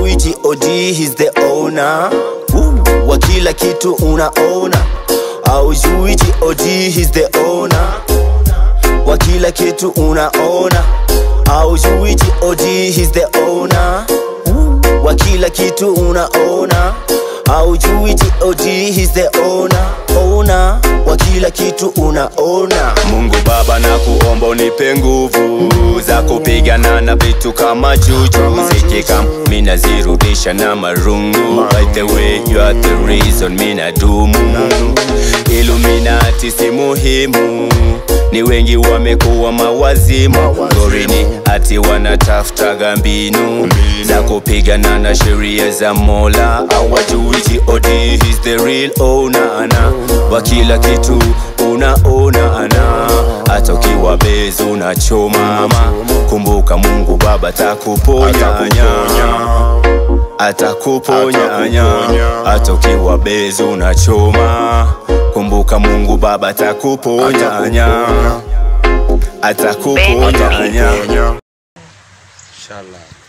haujui god he's the owner Woo. wa kila kitu unaona haujui god he's the owner wa kila kitu unaona haujui god he's the owner Woo. wa kila kitu unaona haujui god he's the owner owner wa kila kitu unaona mungu baba na kuomba unipe nguvu za kupigana na vitu kama juju zikikam mina zirudisha na marungu by the way you are the reason mina dumu iluminati si muhimu ni wengi wamekuwa mawazimu gorini ati wanatafutaga mbinu za kupigana na sheria za mola awajui god is the real owner na wa kila kitu unaonana hata ukiwa bezi unachomama kumbuka mungu baba takuponyanya atakuponyanya hata ukiwa bezi unachoma kumbuka mungu baba atakuponyanya atakuponyanya Inshallah.